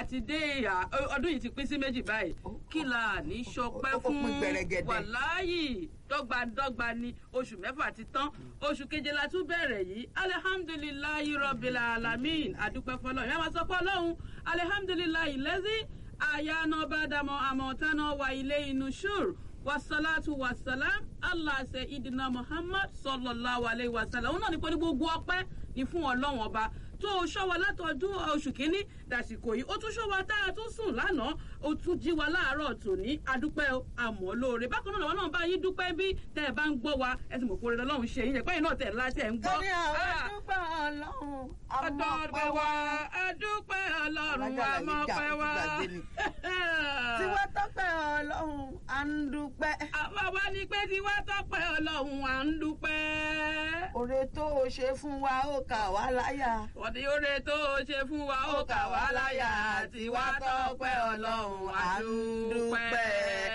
ti dé ìhà ọdún yìí ti pín sí méjì báyìí kí la ní sọpẹ́ ó- ó fún pín gbẹrẹgẹdẹ. wàláyì dọ́gbadọ́gba ni oṣù mẹ́fà ti tán oṣù keje la tún bẹ̀rẹ̀ yìí alihamdulilayi rọbìlà alamin adúpẹ́ fọlọ́ ìyá máa sọ pé ọlọ́run alihamdulilayi lẹ́sí àyànàbàdàmọ̀ àmọ̀tánà wa ilé inú ṣùr wasalatu wasalam aláṣẹ ìdìnnà muhammad sallallahu alayhi wa sallam òun náà ní pé ní gbogbo ọpẹ́ ní fún ọlọ́run ọba tó o ṣọ́ wa látọdún oṣù kínní dàsìkò yìí ó tún ṣọ́ wa tá a tún sùn lánàá ó tún jí wa láàárọ̀ tòní adúpẹ́ o, àmọ́ lóore bákan náà làwọn náà bá yín dúpẹ́ bí tẹ́ ẹ bá ń gbọ́ wa ẹ sì mọ̀ pé orin ọlọ́run ṣe yín ẹ̀pẹ́ yìí náà tẹ̀ láti ẹ̀ ń gbọ́. ẹni àwọn Ah, dúpẹ́ ọlọ́run ọ̀dọ̀ọ̀dọ̀ wa adúpẹ́ ọlọ́run Alájà Làyíjà, àmọ́pẹ́ wa. ó ti gbàgbé ni. tiwa tọ́pẹ́ ọlọ́run à ń dúpẹ́. àwa wá ní pé tiwa tọ́pẹ́ ọlọ́run à ń dúpẹ́. oore tó o ṣe fún wa ó kà wá láyà. wọ́n ti oore tó o ṣe fún wa ó kà wá láyà tiwa tọ́pẹ́ ọlọ́run à ń dúpẹ́.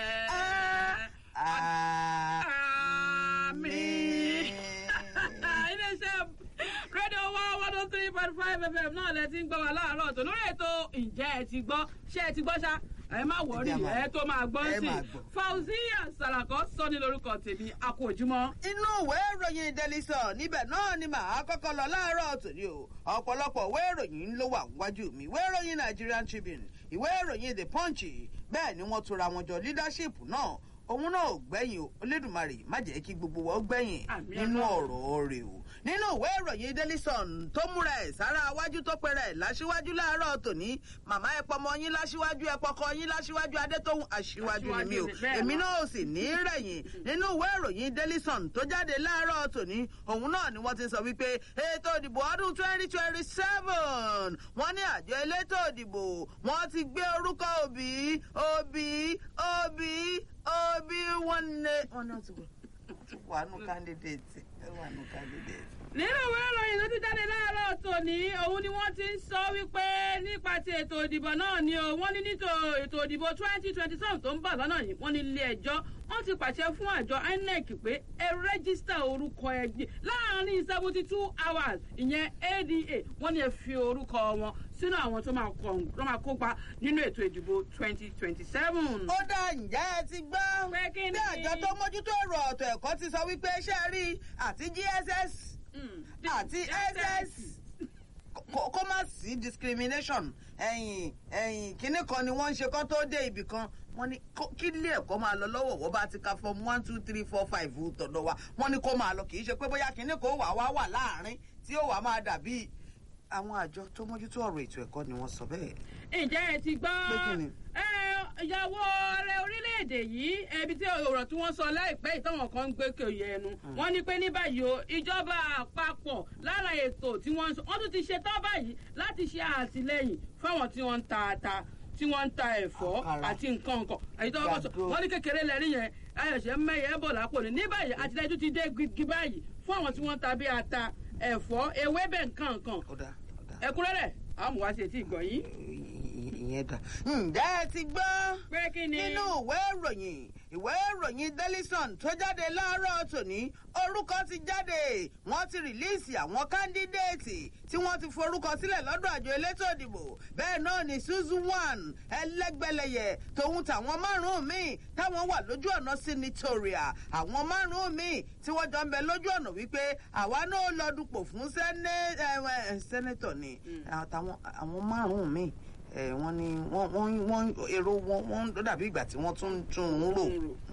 Àmín. iléeṣẹ́ rédíò one one oh three point five fm náà lẹ ti ń gbọ́ wa láàárọ̀ tó lórí ètò ǹjẹ́ ẹ ti gbọ́ ṣé ẹ ti gbọ́ ṣá ẹ má wọrí Ẹ máa ẹ tó máa gbọ́ ẹ sí máa gbọ́. Fauzia Salako sọ ní lórúkọ tèmi a kú ojúmọ́. inú ìwé ìròyìn Daily Sun níbẹ̀ náà ni màá kọ́kọ́ lọ láàárọ̀ tòní o ọ̀pọ̀lọpọ̀ ìwé ìròyìn ló wà wájú mi ìwé ìròyìn Nigerian Tribune ìwé ìròyìn The Punch bẹ́ẹ̀ ni wọ́n tura wọn jọ leadership náà òun náà ò gbẹ̀yìn o Olódùmarè má jẹ́ kí gbogbo wa ó gbẹ̀yìn Àmín nínú Ọlọ́run. ọ̀rọ̀ rẹ̀ o nínú ìwé ìròyìn Daily Sun tó múra ẹ̀ sára wájú tó pẹ̀rẹ̀ láṣíwájú láàárọ̀ tòní màmá ẹ pọmọ yín láṣíwájú ẹ pọkọ yín láṣíwájú Adétóhùn aṣíwájú ni mí o Aṣíwájú ni, bẹ́ẹ̀ èmi ni. náà ò sì ní rẹ̀yìn nínú ìwé ìròyìn Daily Sun tó jáde láàárọ̀ tòní òun náà ni wọ́n ti sọ wípé ètò ìdìbò ọdún twenty twenty seven wọ́n ní àjọ elétò ìdìbò wọ́n ti gbé orúkọ Òbí Òbí Òbí Òbí wọ́n lé wọ́n náà ti wà nù candidate wà nù candidate. nínú ìwé ìròyìn tó ti jáde láàárọ̀ tòní òun ni wọ́n ti ń sọ wípé nípa ti ètò ìdìbò náà ni o wọ́n ní nítò ètò ìdìbò twenty twenty seven tó ń bọ̀ lọ́nà yìí wọ́n ní ilé ẹjọ́ wọ́n ti pàṣẹ fún àjọ INEC pé ẹ rẹ́gísítà orúkọ ẹgbẹ́ láàárín seventy two hours ìyẹn ADA wọ́n ní ẹ fi orúkọ wọn sínú àwọn tó máa kọ tó máa kópa nínú ètò ìdìbò twenty twenty seven. ó dá ǹjẹ́ ẹ ti gbọ́ Pé kí ni? bí àjọ tó mójútó ọ̀rọ̀ ọ̀tọ̀ ẹ̀kọ́ ti sọ wípé ṣé ẹ rí àti GSS àti SS kó kó má sí discrimination ẹ̀yìn ẹ̀yìn kínní kan ni wọ́n ń ṣe kó tó dé ibì kan wọ́n ní kó- kí ilé ẹ̀kọ́ máa lọ lọ́wọ́ wọ́n bá ti ka form one two three four five tọ̀dọ̀ wa wọ́n ní kó máa lọ kì í ṣe pé bóyá kínní kan ó wà wá wà láàárín tí ó wà máa dàbí àwọn àjọ tó mójútó ọ̀rọ̀ ètò ẹ̀kọ́ ni wọ́n sọ bẹ́ẹ̀. ǹjẹ́ ẹ ti gbọ́ Pé kí ni? ẹ, ìyàwó ààrẹ orílẹ̀-èdè yìí ẹbí tí ọ̀rọ̀ tí wọ́n sọ láìpẹ́ yìí táwọn kan ń gbé kòyè ẹnu wọ́n ní pé ní báyìí o ìjọba àpapọ̀ lára ètò tí wọ́n ń sọ wọ́n tún ti ṣe tán báyìí láti ṣe àtìlẹ́yìn fáwọn tí wọ́n ń ta ata tí wọ́n ń ta ẹ̀fọ́ Àkàrà. àti nǹkan nǹkan èyí tó wọ́n sọ Gàdó. wọ́n ní kékeré lẹ́rí yẹn ayọ̀ṣẹ́ mẹ́yẹ bọ̀ lápò ní ní báyìí àtìlẹ́yìn tún ti dé gidi báyìí fún àwọn tí wọ́n ń ta bí ata ẹ̀fọ́ ewébẹ̀ nǹkan nǹkan ó dá ó dá. ẹ̀kúnrẹ́rẹ́ àwọn mùwá sí etí ìgbọ̀ yìí ìyẹn dà. ǹjẹ́ ẹ ti gbọ́ pé kí ni. nínú ìwé ìròyìn ìwé ìròyìn Daily Sun tó jáde láàárọ̀ tòní orúkọ ti jáde wọ́n ti rìlíìsì àwọn kándídéètì tí wọ́n ti forúkọ sílẹ̀ lọ́dọ̀ àjọ elétò ìdìbò bẹ́ẹ̀ náà ni Suzu one ẹlẹ́gbẹ̀lẹ̀yẹ tòun tàwọn márùn-ún míì táwọn wà lójú ọ̀nà senatorial àwọn márùn-ún míì tí wọ́n jọ ń bẹ lójú ọ̀nà wípé àwa náà lọ dupò fún sẹ́nẹ́- ẹ, ẹ, sẹ́nẹ́tọ̀ ni àtàwọn àwọn márùn-ún míì ẹ, wọ́n ní wọ́n wọ́n wọ́n èrò wọn wọ́n ó dàbí ìgbà tí wọ́n tún ń tún un rò.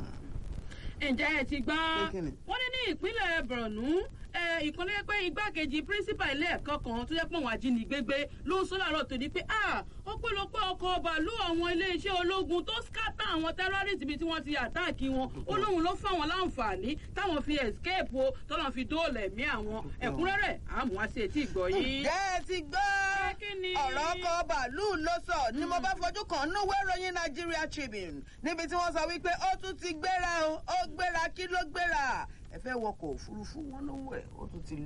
ǹjẹ́ ẹ ti gbọ́ Pé kí ni? wọ́n ní ní ìpínlẹ̀ Borno ìkànnì pé igbákejì pírísípà ilé ẹ̀kọ́ kan tó jẹ́ pé àwọn ajínigbégbé ló ń sọ láàárọ̀ tó di pé ọpẹ́lọpẹ́ ọkọ̀ bàálù àwọn iléeṣẹ́ ológun tó skátà àwọn tẹ́rọ́rìsì ibi tí wọ́n ti àtáàkì wọn ó lóun ló fáwọn láǹfààní táwọn fi escape o tọ́lọ́ fi dóòlà ẹ̀mí àwọn ẹ̀kúnrẹ́rẹ́ àmọ́ wá sí etí ìgbọ́ yìí. ǹjẹ́ ẹ ti gbọ́ Pé kí ni? ọ̀rọ̀ ọkọ̀ bàálù ló sọ ni mo bá fojú kan núwé ìròyìn Nigeria Tribune níbi tí wọ́n sọ wípé ó tún ti gbéra o ó gbéra kí ló gbéra ẹ fẹ́ wọkọ̀ òfurufú wọn lówó ẹ̀ ó tún ti lé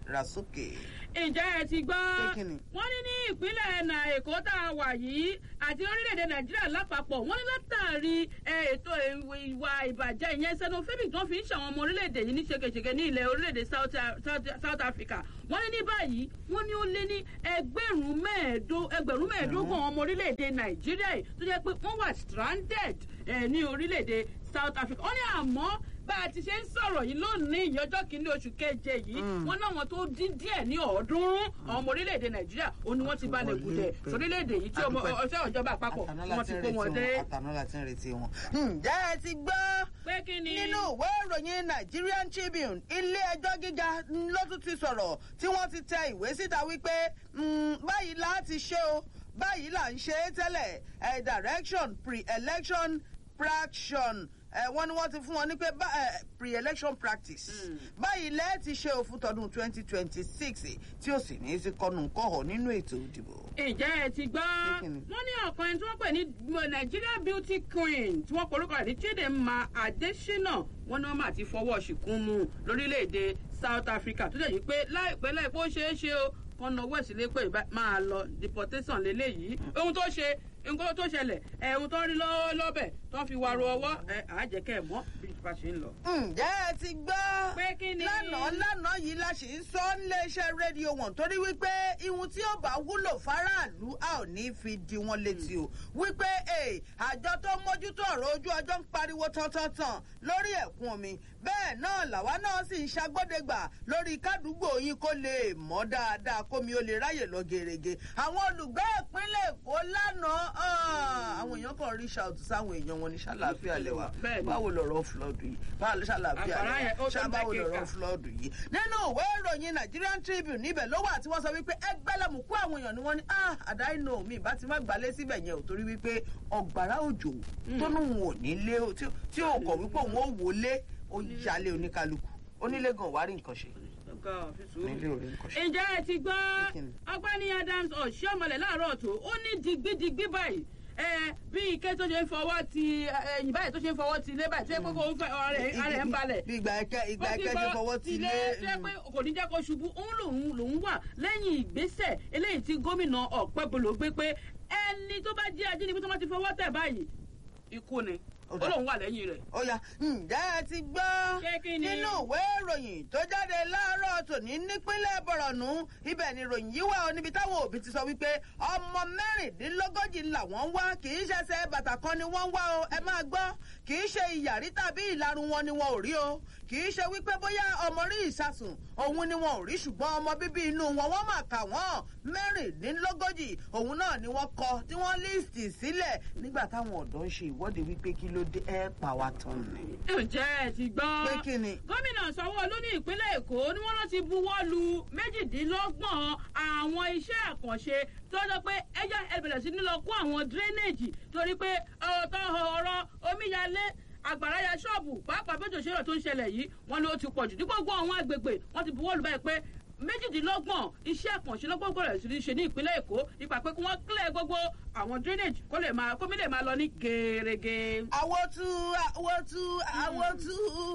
ra sókè. ǹjẹ́ ẹ ti gbọ́ Pé kí ni? wọ́n ní ní ìpínlẹ̀ ẹ̀nà èkó tá a wà yìí àti orílẹ̀-èdè nàìjíríà lápapọ̀ wọ́n ní látàrí ẹ, ètò ìwà ìbàjẹ́ ìyẹn xenophobic tó fi ń ṣàwọn ọmọ orílẹ̀-èdè yìí ní ṣekeṣeke ní ilẹ̀ orílẹ̀-èdè South, South, South Africa wọ́n ní ní báyìí wọ́n ní ó lé ní ẹgbẹ̀rún mẹ́ẹ̀ẹ́dó- ẹgbẹ̀rún mẹ́ẹ̀ẹ́dógún ọmọ orílẹ̀-èdè nàìjíríà yìí tó jẹ́ pé wọ́n wà stranded ẹ, ní orílẹ̀-èdè South Africa wọ́n ní àmọ́ bá a ti ṣe ń sọ̀rọ̀ yìí lónìí ìyọjọ́ kìíní oṣù keje yìí wọ́n náà wọn tó dín díẹ̀ ní ọ̀ọ́dúnrún àwọn ọmọ orílẹ̀-èdè nàìjíríà ó ní wọ́n ti balẹ̀ Wọlé gùdẹ̀ pé- sórílẹ̀-èdè yìí tí ọmọ Adúpẹ́. ọ̀ṣẹ́ ìjọba àpapọ̀ àtàná wọ́n láti ti ń kó retí wọn wọn dé. àtàná láti ń retí wọn. ǹjẹ́ ẹ ti gbọ́ pé kí ni nínú ìwé ìròyìn Nigerian Tribune ilé ẹjọ́ gíga ló tún ti sọ̀rọ̀ tí wọ́n ti tẹ ìwé síta wípé mm, báyìí láti ṣe o báyìí là ń ṣe é tẹ́lẹ̀ ẹ̀ direction pre-election praction ẹ wọ́n ní wọ́n ti fún wọn ní pé bá- ẹ, pre-election practice báyìí lẹ́ẹ̀ ti ṣe òfin tọdún twenty twenty six tí ó sì ní í sí kọnù kọ́họ̀ nínú ètò ìdìbò. ǹjẹ́ ẹ ti gbọ́ Pé kí ni? wọ́n ní ọ̀kan ẹni tí wọ́n pè ní Nigeria beauty queen tí wọ́n porúkọ rẹ̀ ní Chidinma Adesina wọ́n ní wọ́n máa ti fọwọ́ ṣìkún mu lórílẹ̀‐èdè South Africa tó dẹ̀ yí pé láìpẹ́ láìpẹ́ ó ṣeé ṣe o kan náà wẹ̀ sílé pé ìbá- máa lọ deportation lélẹ́yìí ohun tó ṣe nǹkan tó ṣẹlẹ̀ ẹ̀ ohun tó rí lọ́wọ́ lọ́bẹ̀ tó fi wàrú ọwọ́ ẹ̀ àjẹkẹ́ mọ́ bí ìfà ṣe ń lọ. ǹjẹ́ ẹ ti gbọ́ Pé kí ni? lánàá lánàá yìí la sì ń sọ níléeṣẹ́ rédíò wọn torí wípé ihun tí ó bá wúlò fáráàlú a ò ní fi di wọn létí o wípé eh, àjọ tó ń mójútó ọ̀rọ̀ ojú ọjọ́ ń pariwo tantantan lórí ẹ̀kún omi bẹ́ẹ̀ náà làwa náà sì ń ṣagbódegbà lórí kádùúgbò yín kó lè mọ́ dáadáa kómi ó lè ráyè lọ gèrègè àwọn olùgbé ìpínlẹ̀ èkó lánàá ah, àwọn èèyàn kan rí ṣàtúnṣe sáwọn èèyàn wọn ní ṣàlàáfíà lẹ́wà Bẹ́ẹ̀ ni. báwo lọ̀rọ̀ flood yìí báwo ló ṣàlàáfíà Àgbàrá yẹn, ó lẹ́wà tó ṣábàwò jẹ́ lọ̀rọ̀ kíkà. flood yìí. nínú ìwé ìròyìn Nigerian Tribune níbẹ̀ ló wà tí wọ́n sọ wípé ẹgbẹ́lẹ́mù kó àwọn èèyàn ni wọ́n ní ah àdáìnà mi ìbá ti má gbalẹ̀ síbẹ̀ yẹn ò torí wípé ọ̀gbàrá òjò tó lóun ò ní lé o, tí- tí ò kọ̀ wípé òun ò wọlé ó yálé oníkálukú onílé gan wàá rí nǹkan ṣe Ọ̀gá, fi sùúrù. onílé ò rí nǹkan ṣe. ǹjẹ́ ẹ ti gbọ́ Kí ni? ọgbẹ́ni Adams ọ̀ṣọ́mọlẹ̀ láàárọ̀ tó ó ní digbidigbi báyìí ẹ bí ike tó ṣe ń fọwọ́ ti ẹ̀yìn báyìí tó ṣe ń fọwọ́ ti ilé báyìí tó yẹ pé kó ń fẹ́ ọ̀rẹ́ ara ẹ̀ ń balẹ̀ bí ìgbà ẹkẹ ìgbà ó ti ẹkẹ ṣe fọwọ́ ti lé tó yẹ pé kò ní jẹ́ kó ṣubú òun lòun lòun wà lẹ́yìn ìgbésẹ̀ eléyìí tí gómìnà ọ̀pẹ́bolo gbé pé ẹni tó bá jẹ́ ajínigbé tó bá ti fọwọ́ tẹ̀ báyìí ikú ni Ó ó dà. lòun wà lẹ́yìn rẹ̀. ó yá ǹjẹ́ ẹ ti gbọ́ Ṣé kí ni? nínú ìwé ìròyìn tó jáde láàárọ̀ tòní nípínlẹ̀ bọ̀rọ̀nù ibẹ̀ ni ìròyìn yìí wà ó níbi táwọn òbí ti sọ wípé ọmọ mẹ́rìndínlógójì làwọn ń wá kì í ṣẹ̀ṣẹ̀ bàtà kan ni wọ́n ń wá o ẹ máa gbọ́ kì í ṣe ìyàrí tàbí ìlarun wọn ni wọn ò rí o kì í ṣe wípé bóyá ọmọ rí ìsasùn òun ni wọn ò rí ṣùgbọ́n ọmọ bíbí inú wọn wọ́n mà kà wọ́n mẹ́rìndínlógójì òun náà ni wọ́n kọ tí wọ́n líìsì sílẹ̀ nígbà táwọn ọ̀dọ́ ń ṣe ìwọ́de wípé kí ló dé ẹ pa wá tán ni. ǹjẹ́ ẹ ti gbọ́. pé kí ni. gómìnà sanwó-olú ní ìpínlẹ̀ èkó ni wọ́n lọ ti buwọ́ lu méjìdínlọ́gbọ̀n àwọn iṣẹ́ àkànṣe tó jọ pé ẹjọ́ ẹ bẹ̀rẹ̀ sí ní lọ kó àwọn drainage torí pé ọ̀tọ̀ ọ̀rọ̀ omíyalé àgbàrá ya ṣọ́ọ̀bù pàápàá bẹ́jọ ṣẹlẹ̀ tó ń ṣẹlẹ̀ yìí wọ́n ló ti pọ̀ jù ní gbogbo àwọn agbègbè wọ́n ti buwọ́ lù báyìí pé méjìdínlọ́gbọ̀n iṣẹ́ àkànṣe lọ́gbọ̀gbọ̀ rẹ̀ sí ní ṣe ní ìpínlẹ̀ èkó nípa pé kí wọ́n clear gbogbo àwọn drainage kó lè máa kómi lè máa lọ ní gèrègè. àwòtú àwòtú àwòtú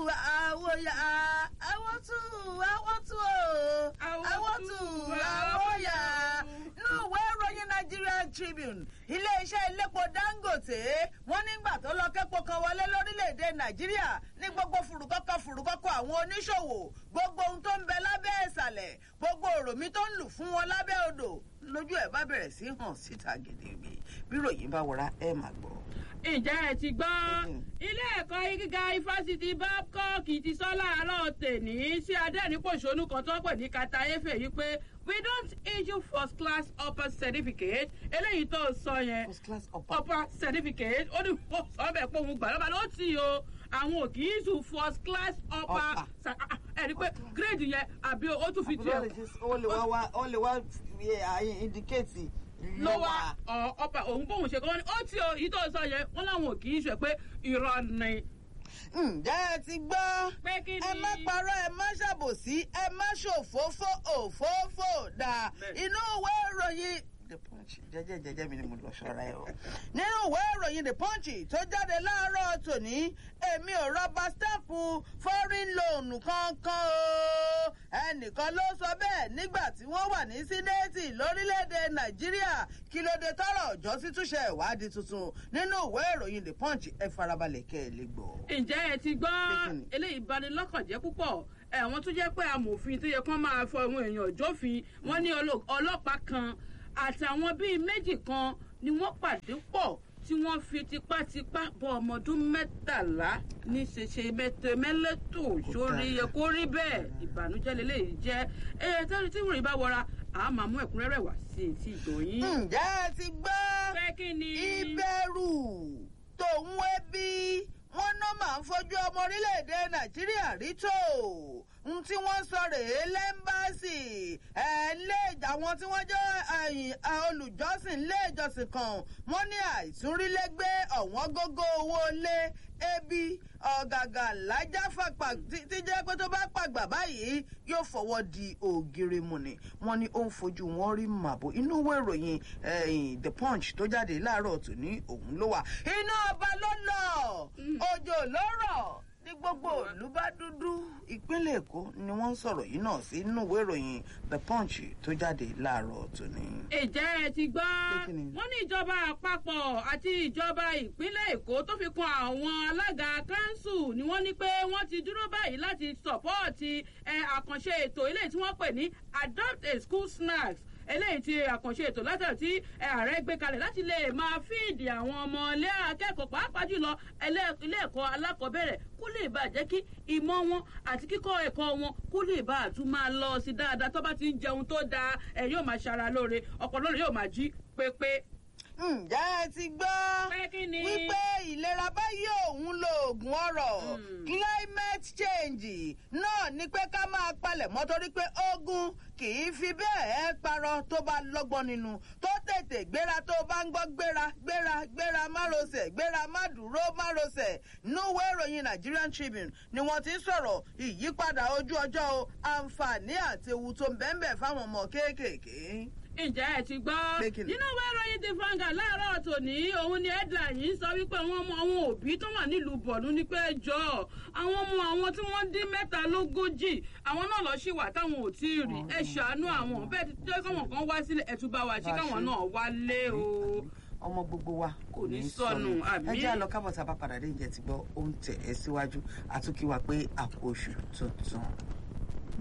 àwòyà àwòtú àwòtú o àwòtú àwòyà nínú ìwé ìròyìn Nigerian Tribune iléeṣẹ́ iléepo Dangote wọ́n nígbà tó lọ kẹ́pọ̀ kan wọlé lórílẹ̀‐èdè Nàìjíríà ní gbogbo fùrùkọ́kọ́ fùrùkọ́kọ́ àwọn oníṣòwò gbogbo ohun tó ń bẹ lábẹ́ ìsàlẹ̀ gbogbo òròmí tó ń lù fún wọn lábẹ́ odò lójú ẹ̀ bá bẹ̀rẹ̀ sí hàn síta gidigidi bí ròyìn bá wọra ẹ̀ máa gbọ́. ǹjẹ́ ẹ ti gbọ́ ilé ẹ̀kọ́ gíga ifásitì babcock ti sọ láàárọ̀ tèní sí adẹ́rìnpòṣónú kan tó pè ní kata efe yìí pé we don't issue first class upper certificate eléyìí tó sọ yẹn First class upper. upper certificate ó ní mo sọ bẹ́ẹ̀ pé òun gbà lọ́ba ló tì o àwọn ò kì í sùn first class upper Upper. sa- ah, ah, ẹ rí i pé grade yẹn àbí ó tún fi tiẹ̀ ó lè wá wá ó lè wá fi àyè indicate ló wá ọ ọba òun bóun ṣe kọ́ wọn ni ó tí o yìí tó sọ yẹn wọn làwọn ò kì í ṣe pé irọ́ ni. ǹjẹ́ ẹ ti gbọ́ pé kí ni. ẹ má parọ́ ẹ má ṣàbòsí ẹ má ṣòfófó òfófó dà Bẹ́ẹ̀. inú ìwé ìròyìn the punch jẹjẹ jẹjẹ mi ni mo lọ ṣọ́ra ẹ o. nínú ìwé ìròyìn the punch tó jáde láàárọ̀ tòní èmi ò rọba stampu foreign loan kankan o ẹnìkan ló sọ bẹ́ẹ̀ nígbà tí wọ́n wà ní sínéètì lórílẹ̀‐èdè nàìjíríà kí ló dé tọrọ ọjọ́ sí túnṣe ìwádìí tuntun nínú ìwé ìròyìn the punch ẹ farabalẹ̀ kẹ́ ẹ lè gbọ́. ǹjẹ́ ẹ ti gbọ́ Kíkìnì. eléyìí bani lọ́kàn jẹ́ púpọ̀ ẹ̀wọ̀n tó jẹ́ pé amòfin tó yẹ kán máa fọ àwọn èèyàn jófin wọ́n ní ọlọ́- ọlọ́pàá kan àtàwọn bíi méjì kan ni wọ́n pàdé pọ̀ tí wọ́n fi tipátipá bọ ọmọ ọdún mẹ́tàlá ní ṣẹṣẹ mẹtẹmẹlẹtò sórí yẹ kó rí bẹ́ẹ̀ ìbànújẹ́ lélẹ́yìí jẹ́ ẹ tẹ́lẹ̀ tí wọ́n rí bá wọra àá máa mú ẹ̀kúnrẹ́rẹ́ wá sí etí ìgbọ̀nyín. ǹjẹ́ ẹ ti gbọ́ pé kí ni. ìbẹ̀rù tòun ẹbí wọn náà máa ń fojú ọmọ orílẹ̀-èdè nàìjíríà rí tó n tí wọ́n sọ rèé lẹ́ńbàásì ẹ̀ lé àwọn tí wọ́n jẹ́ ẹ̀yìn, ẹ̀, olùjọ́sìn lé ìjọsìn kan wọ́n ní àìsúnrílégbé ọ̀wọ́n gógó owó lé ebi ọ̀gàgà lájáfàpà tí tí jẹ́ pé tó bá pàgbà báyìí yóò fọwọ́ di ògiri mu ni wọ́n ní ó ń fojú wọn rí màbò inú ìwé ìròyìn ẹ̀yìn the punch tó jáde láàárọ̀ tòní òun ló wà iná ọba ló lọ òjò ló rọ̀ ní gbogbo ìlú bá dúdú ìpínlẹ̀ èkó ni wọ́n ń sọ̀rọ̀ yìí náà sí inú ìwé ìròyìn the punch tó jáde láàárọ̀ tòní. ìjẹ́ ẹ ti gbọ́ Pé kí ni? wọ́n ní ìjọba àpapọ̀ àti ìjọba ìpínlẹ̀ èkó tó fi kan àwọn alága kanṣu ni wọ́n ní pé wọ́n ti dúró báyìí láti sọ̀pọ́ọ̀tì ẹ, àkànṣe ètò eléyìí tí wọ́n pè ní adopt a school snacks eléyìí ti àkànṣe ètò látàrí tí ẹ, ààrẹ gbé kalẹ̀ láti lè máa fíìdì àwọn ọmọ ilé akẹ́kọ̀ọ́ pàápàá jùlọ ẹlẹ́- ilé ẹ̀kọ́ alákọ̀ọ́bẹ̀rẹ̀ kó lè bàa jẹ́ kí ìmọ̀ wọn àti kíkọ́ ẹ̀kọ́ wọn kó lè bá a tún máa lọ sí dáadáa tó bá ti ń jẹun tó dáa ẹ̀ yóò máa ṣara lóore ọpọlọ rẹ̀ yóò máa jí pépé. ǹjẹ́ ẹ ti gbọ́ Pé kí ni? wípé ìlera báyìí òun lo oògùn ọrọ̀ Mm. climate change náà ni pé ká máa palẹ̀ mọ́ torí pé ogun kì í fi bẹ́ẹ̀ parọ́ tó bá lọ́gbọ́n nínú tó tètè gbéra tó bá ń gbọ́ gbéra gbéra gbéra márosẹ̀ gbéra má dúró márosẹ̀ núwé ìròyìn Nigerian Tribune ni wọ́n ti ń sọ̀rọ̀ ìyípadà ojú ọjọ́ o àǹfààní àti ewu tó ń bẹ́ẹ̀ bẹ́ẹ̀ fáwọn ọmọ kéékèèké. ǹjẹ́ ẹ ti gbọ́ Pé kí ni? nínú ìwé ìròyìn ti fanga láàárọ̀ tòní òun ni headline yìí sọ wípé àwọn ọmọ àwọn òbí tó wà nílùú bọ̀lú ní pé jọ àwọn ọmọ àwọn tí wọ́n dín mẹ́ta lógójì àwọn náà lọ sí wà táwọn ò tí ì rí ẹ ṣàánú àwọn bẹ́ẹ̀ ti jẹ́ káwọn kan wá sílẹ̀ ẹ̀ tún bá wa ṣe Bá a káwọn ṣe. náà wálé o. ọmọ gbogbo wa Kò ní sọnù, àmín. ẹ jẹ́ àlọ́ kábọ̀ tá a bá padà dé ìjẹ́ ti gbọ́ ó ń tẹ̀ ẹ́ síwájú àtúnkí wa pé àpò oṣù tuntun.